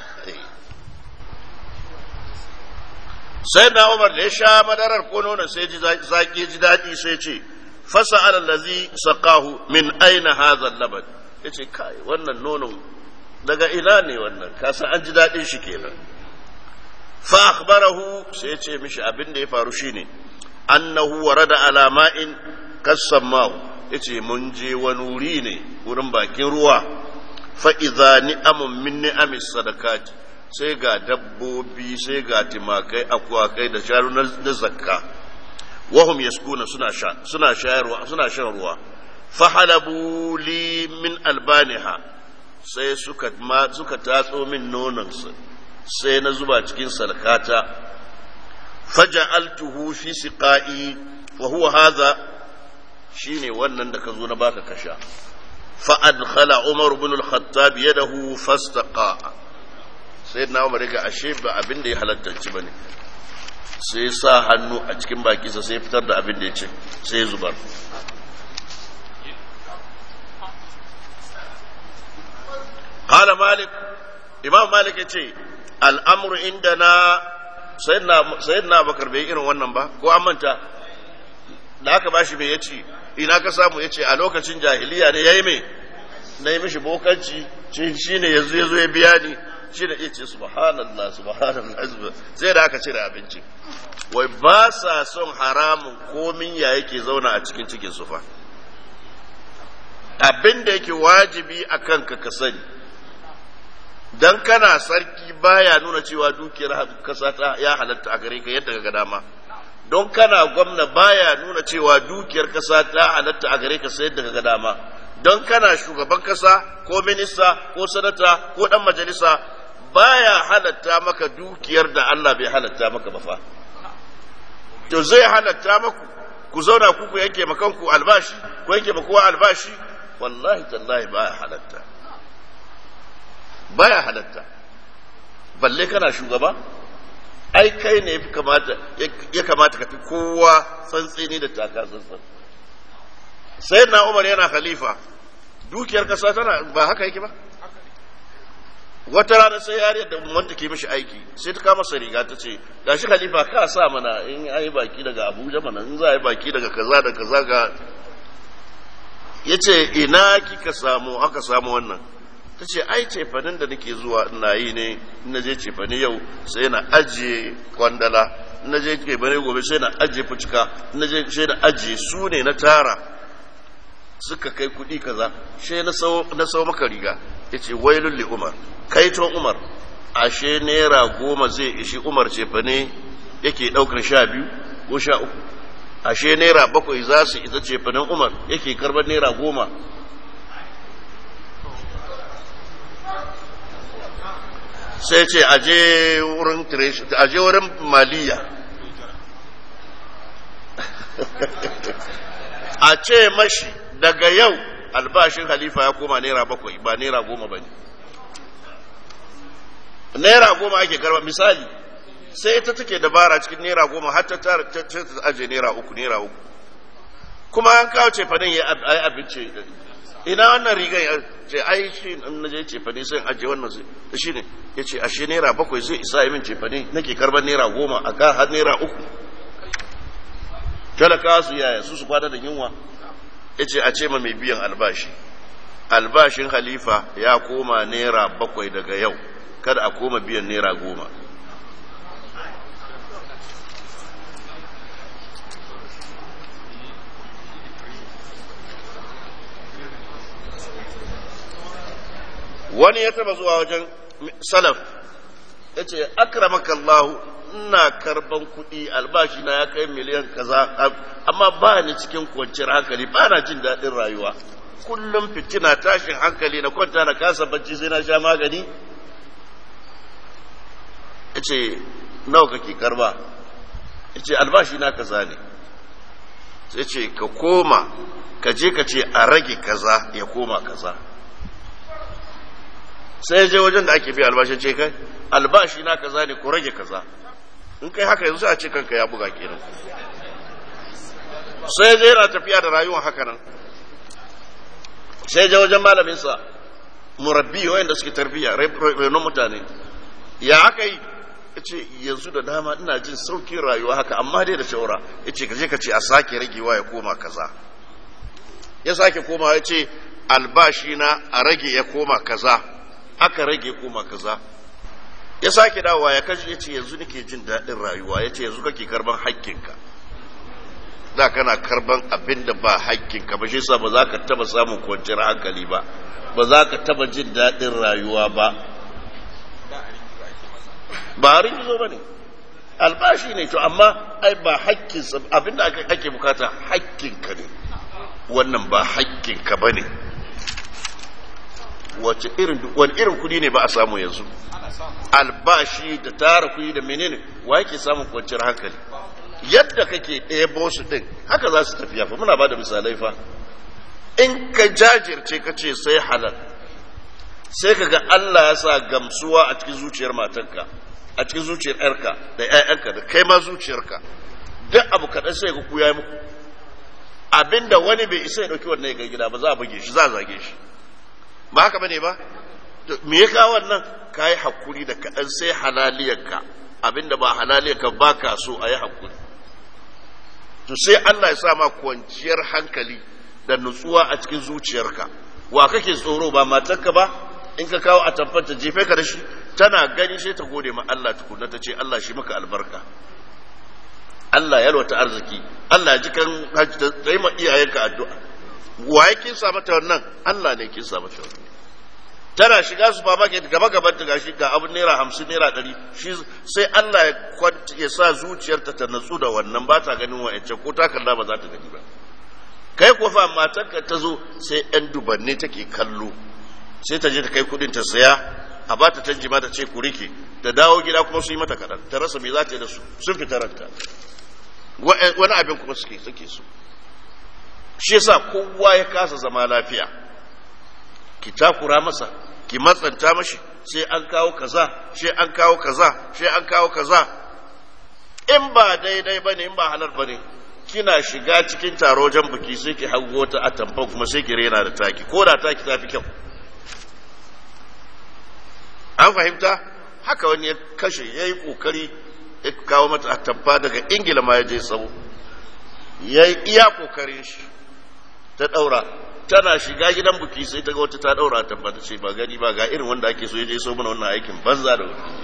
sai na umar da ya sha madarar ko nonon sai ji zaki ji daɗi sai ce fasa alallazi saqahu min aina hadha laban yace kai wannan nonon daga ina ne wannan kasa an ji daɗin shi kenan fa akhbarahu sai ya ce mishi abin da ya faru shine annahu warada ala ma'in kasammahu yace mun je wani wuri ne wurin bakin ruwa fa idza ni'amun min ni'amis sadakati sai ga dabbobi sai ga timakai akwakai da shanu na zakka wahum yaskuna suna sha suna shayarwa suna shan ruwa fahalabu li min albaniha sai suka ma suka tatso min nonon sai na zuba cikin sarkata faja'altuhu fi siqa'i wa huwa hadha shine wannan da ka zo na baka kasha fa adkhala umar ibn al-khattab yadahu fastaqa sai na umar ga ashe ba abin da ya halatta ci bane sai sa hannu a cikin bakinsa sai fitar da abin da ya ce sai ya zubar قال مالك imam malik ya ce al'amuru inda na sayyidina bakar bai irin wannan ba ko an manta da aka bashi mai ya ce ina ka samu ya ce a lokacin jahiliya ne ya yi mai na yi mishi bokanci shi ne yanzu ya zo ya biya ni shi da ce subhanallah subhanallah sai da aka cire abinci wai ba sa son haramun komin ya yake zauna a cikin cikin sufa abin da yake wajibi a kanka ka sani dan kana sarki baya nuna cewa dukiyar kasa ta ya halatta a gare ka yadda ga dama don kana gwamna baya nuna cewa dukiyar kasa ta halatta a gare ka sai yadda ga dama don kana shugaban kasa ko minista ko sanata ko dan majalisa baya halatta maka dukiyar da Allah bai halatta maka ba fa to zai halatta maku ku zauna ku ku yanke makanku albashi ku yanke makowa albashi wallahi tallahi baya halatta baya halatta balle kana shugaba ai kai ne ya kamata ya kamata ka fi kowa tsantseni da taka tsantsan sai na umar yana khalifa dukiyar kasa tana ba haka yake ba wata rana sai yariyar da wanda ke mishi aiki sai ta kama sa riga ta ce ga shi khalifa ka sa mana in yi baki daga abuja mana in za a yi baki daga kaza da kaza ga ya ce ina kika samu aka samu wannan ta ce ai cefanin da nake zuwa ina yi ne na je cefani yau sai na ajiye kwandala na je cefani gobe sai na ajiye fucika na je sai na ajiye su ne na tara suka kai kuɗi kaza sai na sau maka riga ya ce wailun li umar kaiton umar ashe naira goma zai ishi umar cefane yake ɗaukar sha biyu ko sha uku ashe naira bakwai za su isa cefanen umar yake karbar naira goma sai ce aje wurin aje wurin maliya a ce mashi daga yau albashin halifa ya koma naira bakwai ba naira goma ba ne naira goma ake karba misali sai ita take dabara cikin naira goma har ta tara ta aje naira uku naira uku kuma an kawo cefanen ya yi abinci ina wannan rigan ya ce ai shi na je cefane sai aje wannan zai shi ne ya ce ashe naira bakwai zai isa yi min cefane nake karban naira goma a ka har naira uku talakawa su yaya su su kwada da yunwa ya ce a ce ma mai biyan albashi albashin halifa ya koma naira bakwai daga yau kada a koma biyan naira goma wani ya taba zuwa wajen salaf ya ce akramakallahu ina karban kuɗi albashi na ya kai miliyan kaza amma ba ni cikin kwanciyar hankali ba na jin daɗin rayuwa kullum fitina tashin hankali na kwanta na kasa bacci sai na sha magani ya ce nawa kake karba ya ce albashi na kaza ne sai ce ka koma ka je ka ce a rage kaza ya koma kaza sai je wajen da ake biya albashi ce kai albashi na kaza ne ko rage kaza in kai haka yanzu a ce kanka ya buga kenan sai je yana tafiya da rayuwa haka nan sai je wajen malaminsa murabbi wayanda suke tarbiya renon mutane ya aka yi ce yanzu da dama ina jin saukin rayuwa haka amma dai da shawara ya ce ka je ka ce a sake ragewa ya koma kaza ya sake koma ya ce albashi na a rage ya koma kaza aka rage koma kaza ya sake dawowa ya kashi ya ce yanzu nake jin daɗin rayuwa ya ce yanzu kake karban haƙƙinka da kana karban abin da ba haƙƙinka ba shi sa ba za ka taba samun kwanciyar hankali ba ba za ka taba jin daɗin rayuwa ba ba harin gizo ba ne albashi ne to amma ai ba haƙƙinsa abin da ake bukata haƙƙinka ne wannan ba haƙƙinka ba ne wace irin wani irin kudi ne ba a samu yanzu albashi da tara kudi da menene wa yake samun kwanciyar hankali yadda kake ɗaya su ɗin haka za su tafiya fa muna ba da misalai fa in ka jajirce ka ce sai halal sai ka ga Allah ya sa gamsuwa a cikin zuciyar matanka a cikin zuciyar yarka da ƴaƴanka da kai ma zuciyarka duk abu kaɗan sai ga ku ya muku abinda wani bai isa ya ɗauki wannan ya ga gida ba za a buge shi za a zage shi ba haka bane ba me ya kawo wannan ka yi hakuri da kaɗan sai halaliyarka abinda ba halaliyarka ba ka so a yi hakuri to sai Allah ya sa ma kwanciyar hankali da nutsuwa a cikin zuciyarka wa kake tsoro ba matarka ba in ka kawo a tabbata jefe ka da shi tana gani sai ta gode ma Allah tukunna ta ce Allah shi maka albarka Allah ya yalwata arziki Allah ji kan ta yi ma iyayenka addu'a wa ya kinsa mata wannan Allah ne kinsa mata wannan tana shiga supermarket gaba gaban ta gashi ga abun naira hamsin naira ɗari shi sai Allah ya kwanta ya sa zuciyarta ta natsu da wannan ba ta ganin wa'ancan ko ta kalla ba za ta gani ba kai ko fa matarka ta zo sai yan dubanne take kallo sai ta je ta kai kudin ta saya a ba ta canji ma ta ce ku rike ta dawo gida kuma su yi mata kaɗan ta rasa me za ta yi da su sun fita ranta wani abin kuma suke suke so shi yasa kowa ya kasa zama lafiya ki takura masa ki matsanta mashi sai an kawo kaza sai an kawo kaza sai an kawo kaza in ba daidai bane in ba halal bane kina shiga cikin taro jan buki sai ki hago ta a tamfan kuma sai ki rena da taki ko da taki ta fi kyau an fahimta haka wani ya kashe ya yi kokari ya kawo mata a tamfa daga ingila ma ya je sau ya yi iya kokarin shi ta daura tana shiga gidan buki sai ta ga wata ta daura a tamfa ta ce ba gani ba ga irin wanda ake so ya je sau mana wannan aikin banza da wani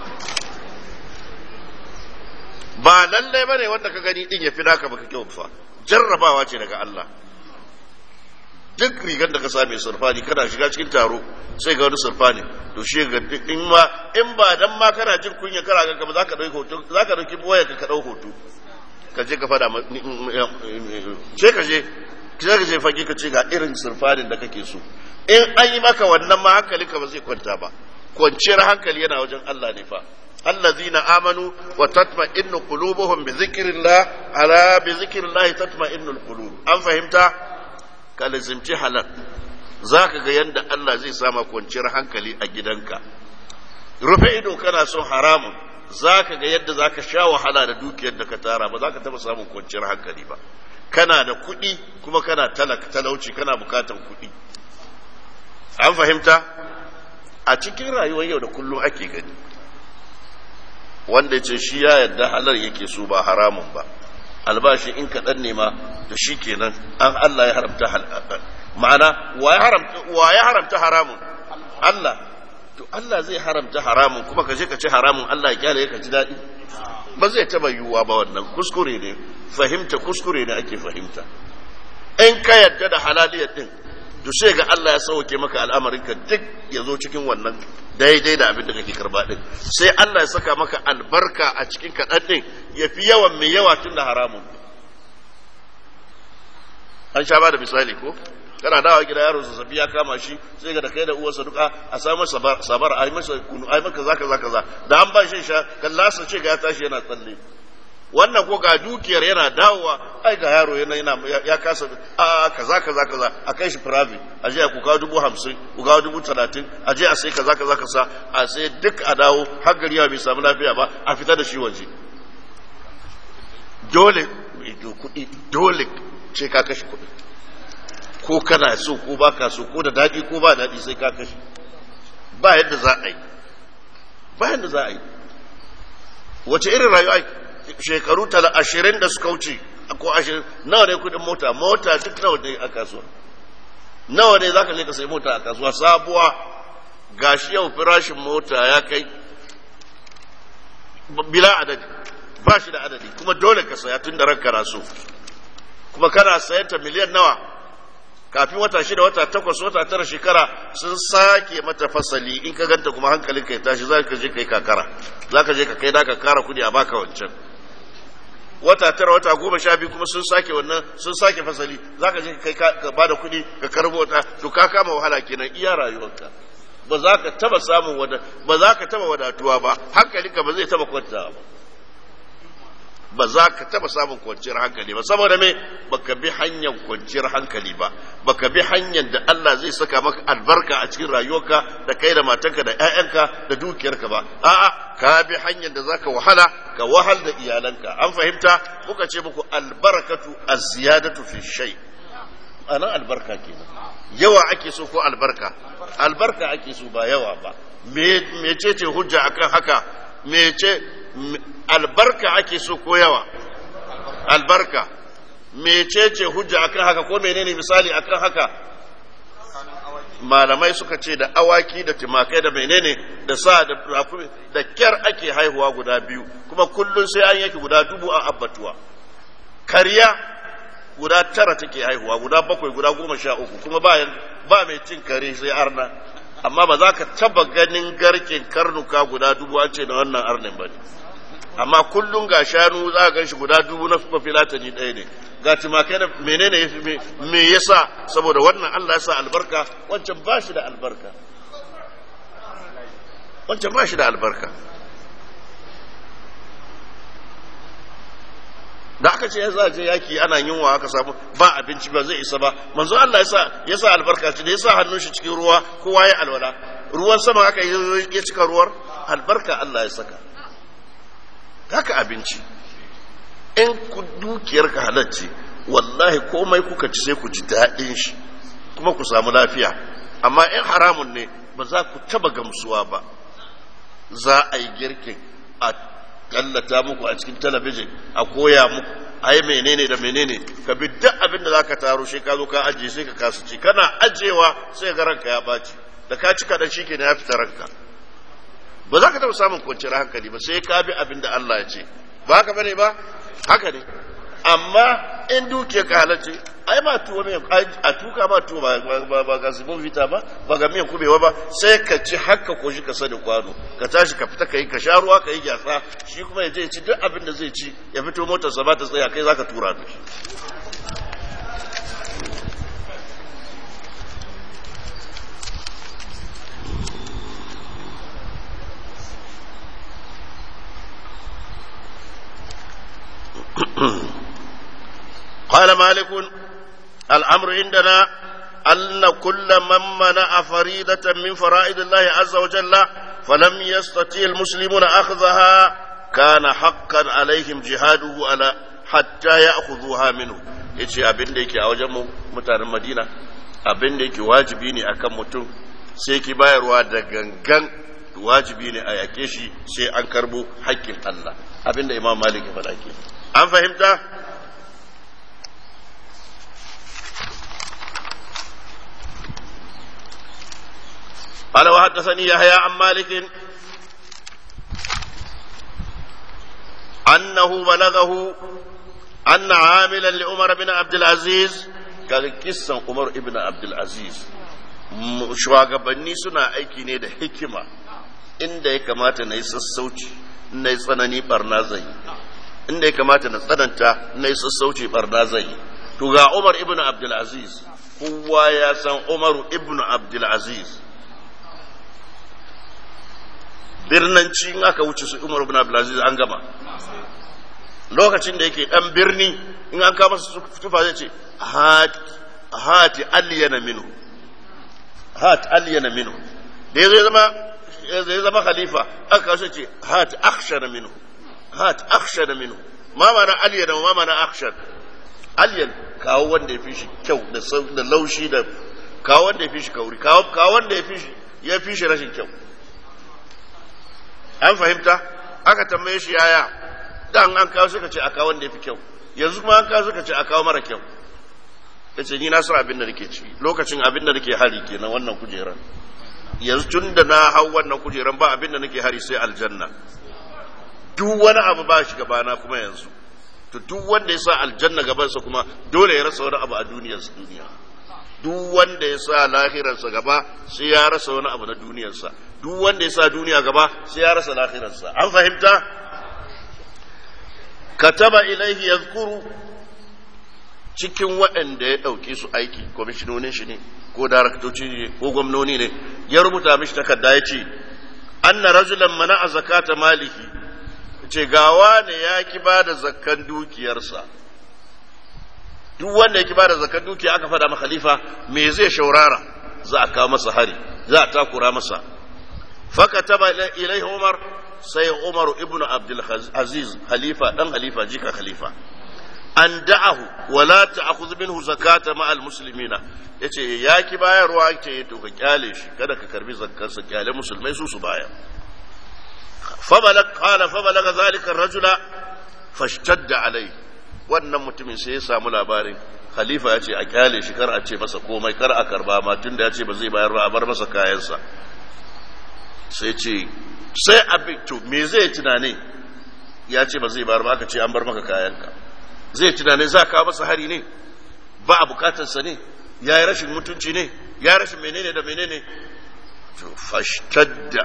ba lallai bane wanda ka gani din ya fi naka baka kyau fa jarrabawa ce daga Allah duk rigar da ka same surfani kana shiga cikin taro sai ga wani surfani to shi ga in ma in ba dan ma kana jin kunya kara ga ba zaka dauki hoto zaka dauki boye ka dau hoto ka je ka fada ce ka je sai ka je fage ka ce ga irin surfanin da kake so in an yi maka wannan ma hankalinka ba zai kwanta ba kwanciyar hankali yana wajen Allah ne fa الذين آمنوا وتطمئن قلوبهم بذكر الله على بذكر الله تطمئن القلوب أم فهمت كالزمتي حلال ذاك ga yanda Allah zai sama kwanciyar hankali a gidanka rufe ido kana son haramun zaka ga yadda zaka sha wahala da dukiyar da ka tara ba zaka taba samun kwanciyar hankali ba kana da kuɗi kuma kana talaka talauci kana bukatan kuɗi an fahimta a cikin rayuwar yau da kullum ake gani wanda ya ce shi ya yadda halar yake so ba haramun ba albashi in kaɗan ne ma da shi kenan an Allah ya haramta ma'ana wa ya haramta haramun Allah to Allah zai haramta haramun kuma ka je ka ci haramun Allah ya kyale ka ji daɗi ba zai taɓa yiwuwa ba wannan kuskure ne fahimta kuskure ne ake fahimta in ka yadda da halaliyar din to sai ga Allah ya sauke maka al'amarinka duk ya zo cikin wannan daidai da abin da kake karba din sai Allah ya saka maka albarka a cikin kaɗan din ya fi yawan mai yawa tun da haramun an sha ba da misali ko kana dawa gida yaro zazzabi ya kama shi sai ga da kai da uwarsa duka a samu sabar a yi masa kunu a yi maka zaka zaka za da an ba shi sha kallasa ce ga ya tashi yana tsalle wannan ko ga dukiyar yana dawowa ai ga yaro yana yana ya kasa a kaza kaza kaza a kai shi private a je ku kawo dubu hamsin ku kawo dubu talatin a je a sai kaza kaza kaza a sai duk a dawo har gari ya bai samu lafiya ba a fita da shi waje dole kuɗi dole ce ka kashe kuɗi ko kana so ko ba ka so ko da daɗi ko ba daɗi sai ka kashe ba yadda za a yi ba yadda za a yi wace irin rayuwa shekaru tala ashirin da suka wuce ko ashirin nawa ne kudin mota mota duk nawa ne a kasuwa nawa ne za ka je ka sai mota a kasuwa sabuwa gashi yau farashin mota ya kai bila adadi ba shi da adadi kuma dole ka saya tun da ranka na so kuma kana sayan ta miliyan nawa kafin wata shida wata takwas wata tara shekara sun sake mata fasali in ka ganta kuma hankalin ka ya tashi za ka je ka yi kakara za ka je ka kai da ka kara kudi a baka wancan wata tara wata goma sha biyu kuma sun sake wannan sun sake fasali za ka je ka kai ka bada kudi ka karbo wata to ka kama wahala kenan iya rayuwarka ba za ka taba samun wada ba za ka taba wadatuwa ba hankalinka ba zai taba kwantawa ba ba za ka taba samun kwanciyar hankali ba saboda me baka bi hanyar kwanciyar hankali ba baka bi hanyar da Allah zai saka maka albarka a cikin rayuwarka da kai da matanka da ƴaƴanka da dukiyarka ba a'a ka bi hanyar da zaka wahala ka wahal da iyalanka an fahimta muka ce muku albarakatu az-ziyadatu fi shay ana albarka kenan yawa ake so ko albarka albarka ake so ba yawa ba me mecece hujja akan haka mece albarka ake so ko yawa albarka mecece hujja akan haka ko menene misali akan haka malamai suka ce da awaki da timakai da menene da sa da da kyar ake haihuwa guda biyu kuma kullun sai an yake guda dubu a abbatuwa kariya guda tara take haihuwa guda bakwai guda goma sha uku kuma ba ba mai cin kare sai arna amma ba za ka taba ganin garken karnuka guda dubu an ce da wannan arnin ba ne amma kullum ga shanu za ka ganshi guda dubu na mafilatani ɗaya ne ga timakai da menene ya fi me yasa saboda wannan Allah ya sa albarka wancan ba shi da albarka wancan ba shi da albarka da aka ce ya za je yaki ana yunwa aka samu ba abinci ba zai isa ba manzo Allah yasa yasa albarka ce da yasa hannun shi cikin ruwa kowa ya alwala ruwan sama aka ya cika ruwar albarka Allah ya saka haka abinci in dukiyarka halacce wallahi komai kuka ci sai ku ji daɗin shi kuma ku samu lafiya amma in haramun ne ba za ku taba gamsuwa ba za a yi girkin a tallata muku a cikin talabijin a koya muku a yi menene da menene ka bi duk abin da za ka taro shi ka zo ka ajiye sai ka kasu ci kana ajiyewa sai ga ranka ya baci da ka ci kaɗan shi ya fita ranka ba za ka taɓa samun kwanciyar hankali ba sai ka bi abin da Allah ya ce ba haka bane ba haka ne amma in duke ka halarci ai ba tuwo mai a tuka ba tuwo ba ba ba ga sibon vita ba ba ga miyan kubewa ba sai ka ci haka ko shi ka sani kwano ka tashi ka fita kai ka sha ruwa ka yi gyatsa shi kuma ya je ci duk abin da zai ci ya fito motar sa ba ta tsaya kai zaka tura da shi قال مالك الأمر عندنا أن كل من منع فريضة من فرائض الله عز وجل فلم يستطيع المسلمون أخذها كان حقا عليهم جهاده على حتى يأخذوها منه yace abin da yake a wajen mutanen Madina abin da yake wajibi ne akan mutum sai ki bayarwa da gangan wajibi ne a yake shi sai an karbo haƙƙin Allah abin da Imam Malik ya faɗa ke an fahimta قال وحدثني يحيى عن مالك أنه بلغه أن عاملا لعمر بن عبد العزيز قال قصة عمر بن عبد العزيز shugabanni suna aiki ne da hikima inda ya kamata na yi sassauci na yi tsanani barna zai inda ya kamata na tsananta na yi sassauci barna zai to ga umar ibn abdulaziz kowa ya san umar ibn abdulaziz birnanci in aka wuce su umar ibn abdulaziz an gama lokacin da yake dan birni in an kama su tufa zai ce hati aliyana minhu hat aliyana minhu da ya zama ya zama khalifa aka kawo ce hat akhshana minhu hat akhshana minhu ma mana aliyana ma mana akhshan aliyan kawo wanda ya fi shi kyau da laushi da kawo wanda ya fi shi kauri kawo wanda ya fi shi ya fi shi rashin kyau an fahimta aka tambaye shi yaya dan an kawo suka ce a kawo wanda ya fi kyau yanzu kuma an kawo suka ce a kawo mara kyau ya ce ni na san abin da nake ci lokacin abin da nake hari kenan wannan kujeran yanzu tun da na hau wannan kujeran ba abin da nake hari sai aljanna duk wani abu ba shi gabana kuma yanzu to duk wanda ya sa aljanna gabansa kuma dole ya rasa wani abu a duniyarsa duniya duk wanda ya sa lahirarsa gaba sai ya rasa wani abu na duniyarsa duk wanda ya sa duniya gaba sai ya rasa lahirarsa an fahimta kataba ilaihi yazkuru cikin waɗanda ya ɗauke su aiki kwamishinonin shi ne ko daraktoci ne ko gwamnoni ne ya rubuta mishi takarda ya ce anna rajulan mana a zakata maliki ce gawa ne ya ki ba da zakkan dukiyarsa duk wanda ya ki ba da zakkan dukiya aka faɗa ma khalifa me zai shaurara za a kawo masa hari za a takura masa fakataba ilaihi umar sai umar ibnu abdul aziz halifa dan halifa jika khalifa an da'ahu wala ta'khudh minhu zakata ma al muslimina yace ya ki bayarwa ce to ka kyale shi kada ka karbi zakkar sa kyale musulmai su su baya fa balag qala fa balag zalika ar-rajula fashtadda alai wannan mutumin sai ya samu labarin khalifa ya ce a kyale shi kar a ce masa komai kar a karba ma tunda ya ce ba zai bayar ba a bar masa kayansa sai ce sai abin to me zai tunane ya ce ba zai bayar ba aka ce an bar maka kayanka zai tunane za ka masa hari ne ba a bukatarsa ne ya yi rashin mutunci ne ya yi rashin menene da menene to fashtadda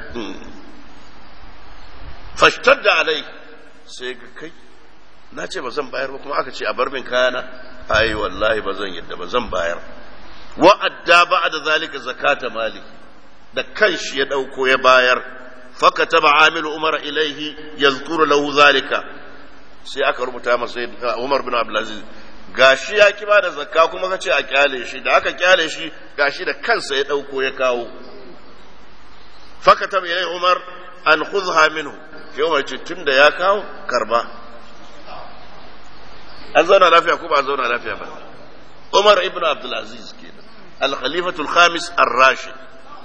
fashtadda alai sai ga kai na ce ba zan bayar ba kuma aka ce a bar min kayana ai wallahi ba zan yadda ba zan bayar wa'adda ba da zalika zakata mali da kanshi ya dauko ya bayar fakataba amilu umar ilaihi yazkuru lahu zalika sai aka rubuta masa Umar bin Abdulaziz gashi ya ki da zakka kuma kace a kyale shi da aka kyale shi gashi da kansa ya dauko ya kawo fakataba ilai Umar an khudha minhu sai Umar ce tunda ya kawo karba an zauna lafiya ko ba an zauna lafiya ba Umar ibn Abdul Aziz kenan al-khalifatul khamis ar-rashid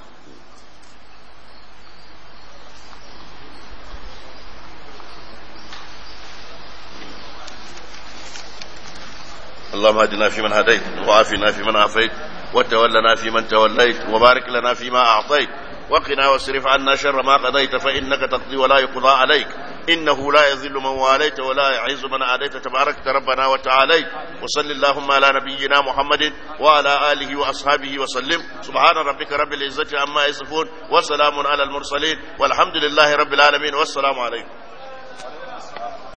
اللهم اهدنا فيمن هديت وعافنا فيمن عافيت وتولنا فيمن توليت وبارك لنا فيما أعطيت وقنا واصرف عنا شر ما قضيت فإنك تقضي ولا يقضى عليك إنه لا يذل من واليت ولا يعز من عاديت تبارك ربنا وتعاليت وصل اللهم على نبينا محمد وعلى آله وأصحابه وسلم سبحان ربك رب العزة عما يصفون وسلام على المرسلين والحمد لله رب العالمين والسلام عليكم